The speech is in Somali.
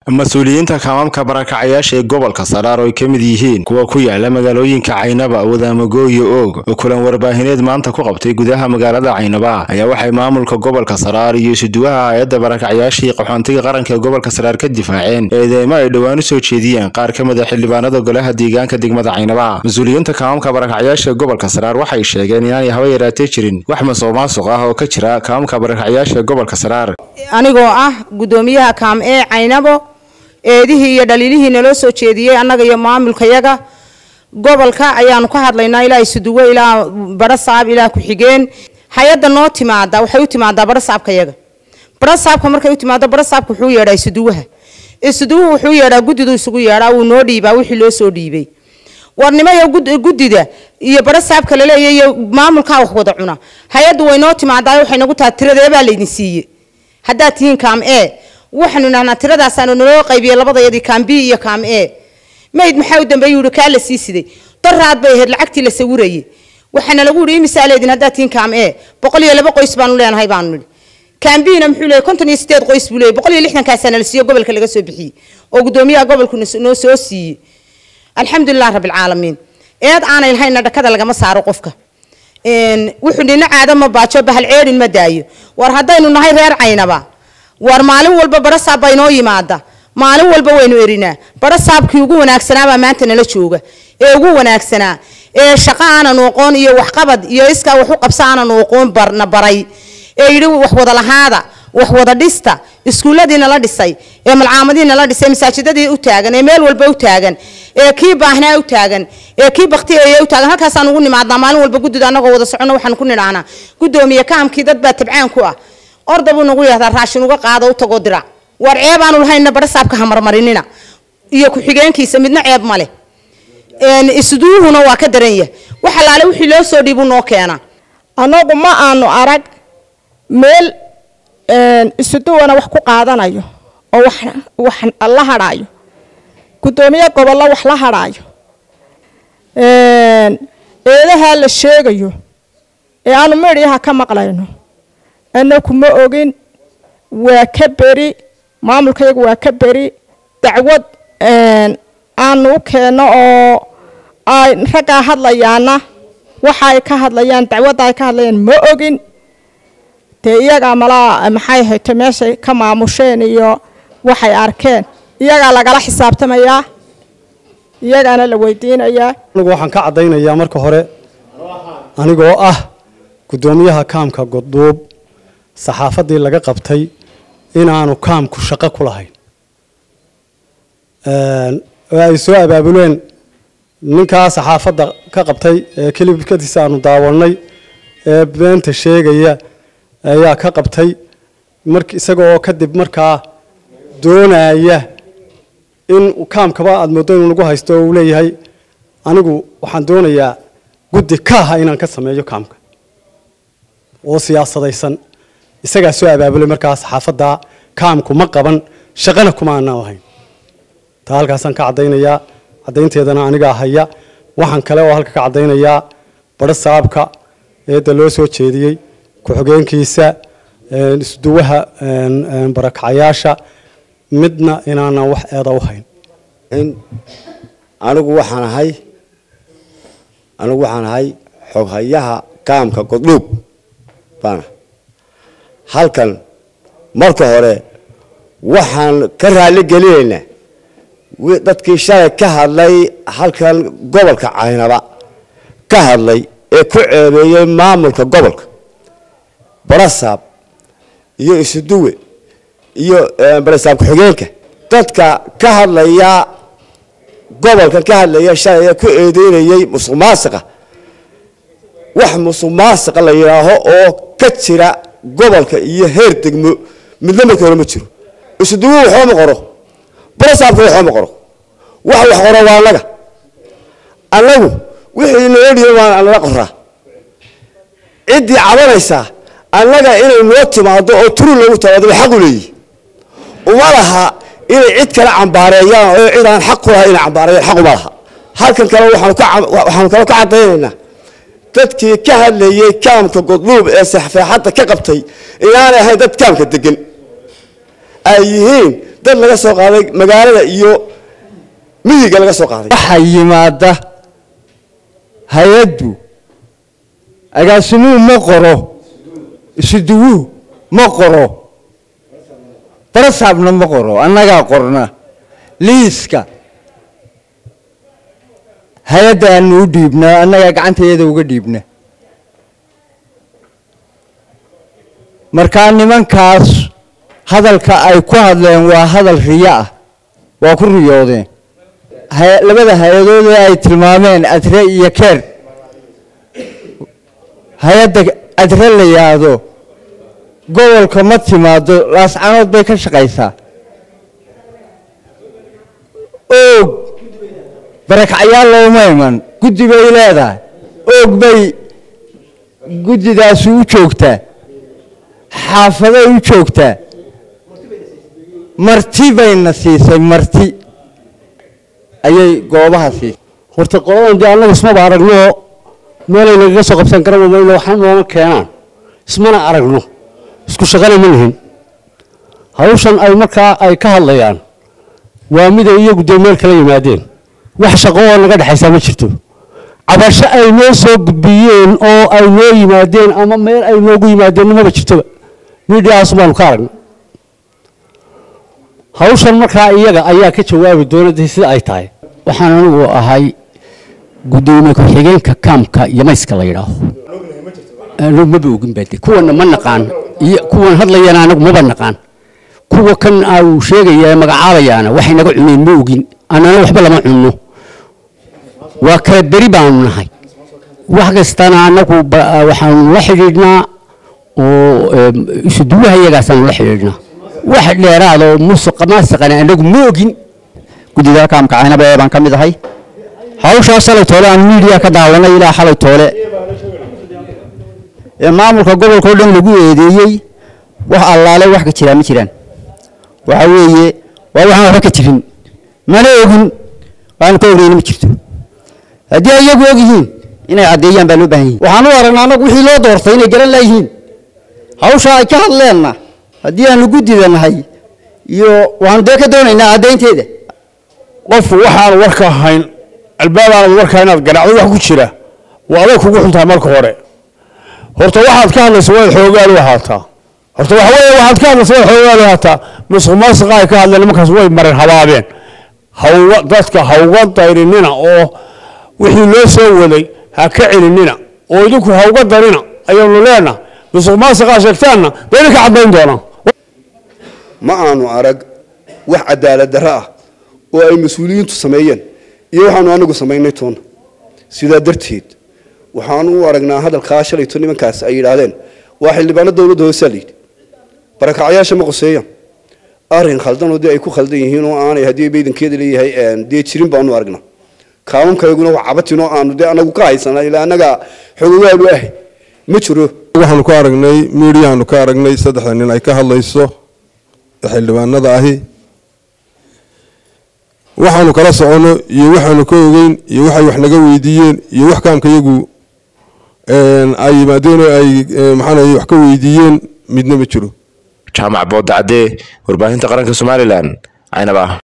mas-uuliyiinta kaamaamka barakacayaasha ee gobolka saraar oo ay ka mid yihiin kuwa ku yaala magaalooyinka caynaba wadaamago iyo oog oo kulan warbaahineed maanta ku qabtay gudaha magaalada caynaba ayaa waxay maamulka gobolka saraar iyo isuduwaha hay-adda barakacayaashii qaxoontiga qaranka ee gobolka saraar ka difaaceen eedeymo ay dhowaan u soo jeediyeen qaar ka mid a xildhibaanada golaha deegaanka degmada caynaba mas-uuliyiinta kaamaamka barakacayaasha ee gobolka saraar waxay sheegeen inaanay haba yaraatee jirin wax masuq maasuq ah oo ka jira kaamaamka barakacayaasha ee gobolka saraar anigoo ah gudoomiyaha kaam ee caynabo eedihii iyo dhaliilihii naloo soo jeediyey annaga iyo maamulkayaga gobolka ayaanu ka hadlaynaa ilaa isuduwe ilaa barasaab ilaa ku-xigeen hay-adda noo timaada waxay u timaadaa barasaabkayaga barasaabka markay u timaado barasaabka wuxuu yeedhaa isuduwaha isuduwuhu wuxuu yeedhaa guddidu isugu yeedhaa wuu noo dhiibaa wixii loo soo dhiibay warnimayo guddida iyo barasaabka laleeya iyo maamulkaa wax wada cuna hay-addu way noo timaadaa waxay nagu tahay tiradeebaa laydin siiye haddaad tihiin kaam e waxaanu nahnaa tiradaasaanu naloo qaybiyey labadayadii kaam b iyo kaam e mayd maxaa u dambeeyu yihi kaa la sii siday daraad bay ahayd lacagtii la sawirayay waxaana lagu yihi imisaa leedin haddaad tihiin kaam e boqol iyo laba qoys baanu leenahay baanu nidhi kaam bina muxuu leeyay konton iyo sideed qoys buu leeyay boqol iyo lixdankaasaa nala siiyo gobolka laga soo bixiyey oo guddoomiyaha gobolku noo soo siiyey alxamdulilah rabbilcaalamiin eed aanay lahayna dhakada lagama saaro qofka wuxuu dhina caado ma baajo bahal ceerin ma daayo war haddaynu nahay reer caynaba war maalin walba barasaab baa inoo yimaada maalin walba waynu erinaa barasaabkii ugu wanaagsanaabaa maanta nala jooga ee ugu wanaagsanaa ee shaqo aananu aqoon iyo waxqabad iyo iskaa wax u qabsa aananu aqoon barna baray ee yidhi wax wada lahaada wax wada dhista iskuulladii nala dhisay ee malcaamadii nala dhisay masaajidadii u taagan ee meel walba u taagan ee kii baahnaa u taagan ee kii baktiyeeye u taagan halkaasaan ugu nimaadnaa maalin walba guddida annagoo wada soconno waxaan ku nidhahnaa guddoomiye kaamkii dad baa tabcaan ku ah orda buu nagu yahdaa raashin uga qaado u tagoo dirac war ceeb aanu lahayna barasaabka hamarmarinina iyo ku-xigeenkiisa midna ceeb male isduuhuna waa ka daran yah wax allaale wixii loo soo dhiibuu noo keenaa annagu ma aanu arag meel isuduwana wax ku qaadanayo oo wax wax la hadhaayo guddoomiye gobollo wax la hadhaayo eedahaa la sheegayo ee aanu midhiyaha ka maqlayno annaku ma ogin waa ka beri maamulkayagu waa ka beri dacwad aanu u keenno oo ay raggaa hadlayaana waxa ay ka hadlayaan dacwadda ay ka hadlayaan ma ogin dee iyagaa malaa maxay hayto meeshay ka maamusheen iyo waxay arkeen iyagaa lagala xisaabtamayaa iyagaana la weydiinayaa anigu waxaan ka caddaynayaa marka hore anigoo ah guddoomiyaha kaamka godduub saxaafaddii laga qabtay inaanu kaamku shaqo ku lahayn oo ay soo abaabuleen ninkaa saxaafadda ka qabtay ee kelibkadiisa aanu daawanay ee beenta sheegaya ayaa ka qabtay mar isaga oo kadib markaa doonaya in kaamkaba aada mooddo inuu nagu haysto oo uu leeyahay anigu waxaan doonayaa guddi kaaha inaan ka sameeyo kaamka oo siyaasadaysan isagaa soo abaabulay markaa saxaafadda kaamku ma qaban shaqana kuma aanaan lahayn taa halkaasaan ka caddaynayaa caddaynteedana anigaa haya waxaan kale oo halka ka caddaynayaa badho saabka eedda loo soo jeediyey ku-xigeenkiisa isduwaha barakacayaasha midna inaanan wax eeda u hayn anigu waxaan ahay anigu waxaan ahay xoghayaha kaamka godhuub baana halkan marka hore waxaan ka raali gelinaynaa dadkii shalay ka hadlay halkan gobolka caynaba ka hadlay ee ku ceebeeyey maamulka gobolka barasaab iyo isuduwe iyo barasaab ku-xigeenka dadka ka hadlaya gobolkan ka hadlaya shalay ee ku eedeynayey musuq maasiqa wax musuq maasiqa la yidhaaho oo ka jira gobolka iyo heer degmo midna marka hore ma jiro isuduwe waxba ma qoro barasaabka waxba ma qoro wax wax qoro waa annaga annagu wixii noo dhiiba waa nala qoraa ciddii cabanaysaa annaga inay noo timaado oo turu loogu timaado bay xaq u leeyihi uma laha inay cid kale cambaareeyaan oo cid aan xaq ku lahay inay cambaareeyaan xaq uma laha halkan kale waxaanu kale ka caddaynaynaa dadkii ka hadlayey kaamka godluub ee saxfeexadda ka qabtay inaanay ahayn dad kaamka degan ay yihiin dad laga soo qaaday magaalada iyo miyiga laga soo qaaday waxaa yimaada hay-addu agaasimuhu ma qoro isuduwuhu ma qoro barasaabna ma qoro annagaa qorna liiska hay-adda aanu u dhiibnaa annagaa gacantayada uga dhiibna markaa nimankaas hadalka ay ku hadleen waa hadal riyo ah waa ku riyoodeen labada hay-adood ee ay tilmaameen adre iyo keer hay-adda adre la yidhaahdo gobolka ma timaado laascanood bay ka shaqaysaa oog barakacyaal looma iman guddi bay leedahay oog bay guddidaasi u joogtaa xaafaday u joogtaa marti bayna siisay marti ayay goobaha siisay horta qoladan dee annaga ismaba aragno meelay nagaga soo qabsan garan mayno waxna nooma keenaan ismana aragno isku shaqana ma lihin hawshan ay markaa ay ka hadlayaan waa miday iyagu dee meel kala yimaadeen wax shaqo oo naga dhexaysaa ma jirto cabasho ay noo soo gudbiyeen oo ay noo yimaadeen ama meel ay noogu yimaadeen maba jirtoba miidhiyahaas baanu ka aragna hawshan markaa iyaga ayaa ka jawaabi doonada sida ay tahay waxaan anigu ahay gudoomiye ku-xigeenka kaamka yamayska la yidhaaho anigu maba ogin baade kuwana ma naqaan iyo kuwan hadlayana anagu maba naqaan kuwa kan uu sheegaya magacaabayaana waxay naga cuneen ma ogin annana waxba lama cunno waa kala beri baanu nahay wax kastana anagu waxaanu la xidhiidhnaa oo isuduwaha iyagaasaanu la xidhiidhnaa wax dheeraada oo musuqa maasaqana anagu ma ogin guddiga kaamka caynaba ee baan ka mid ahay hawshaa shalay toole aan miidiya ka daawanay ilaa xalay toole ee maamulka gobolka oo dhan lagu eedeeyey wax allaale wax ka jiraa ma jiraan waxa weeye waa waxaan waxba ka jirin mana ogin waanu ka ognayna ma jirto haddii ay iyagu og yihiin inay caddeeyaan baa loo baahan yihin waxaan u aragnaa annagu wixii loo doortay inay garan laayihiin hawshaa ay ka hadleenna haddii aanu guddida nahay iyo waxaanu dee ka doonaynaa caddaynteeda qofku waxaanu warka ahayn albaabaanad warkaa inaad garacdo wax ku jira waa adag kugu xuntahay marka hore horta waxaad ka hadlaysa waad xoogaal u ahaataa horta waxa weeye waxaad ka hadlaysa waad xoogaal u ahaataa musuq maasuqa ay ka hadleen nimankaas way marin habaabeen hawga dadka hawga dayrinina oo wixii loo soo waday ha ka celinina oo idinku hawga darina ayaanu leenaha musuq maasuqaa sheegtaanna dee idinka caddayn doonaa ma aanu arag wax cadaalad darro ah oo ay mas-uuliyiintu sameeyeen iyo waxaanu anagu samaynay toona sidaa darteed waxaanu u aragnaa hadalkaa shalayto nimankaas ay yidhaahdeen waa xildhibaano dowladda hoosaa layidhi barakacyaasha ma qoseeyaan arrin khaldanoo dee ay ku khaldan yihiin oo aanay haddii baydankeeda leeyahay dee jirin baanu aragnaa kaanunkayaguna wax cabatinoo aanu dee anagu ka haysanaa ilaa annaga xogogaanu ah ma jiro waxaanu ka aragnay miidiyaanu ka aragnay saddexda nin ay ka hadlayso xildhibaanada ahi waxaanu kala soconno iyo waxaanu ka ogeyn iyo waxay wax naga weydiiyeen iyo wax kaamka iyagu ay yimaadeen oo ay maxaanay wax ka weydiiyeen midna ma jiro jaamac boodacadee warbaahinta qaranka somalilan caynaba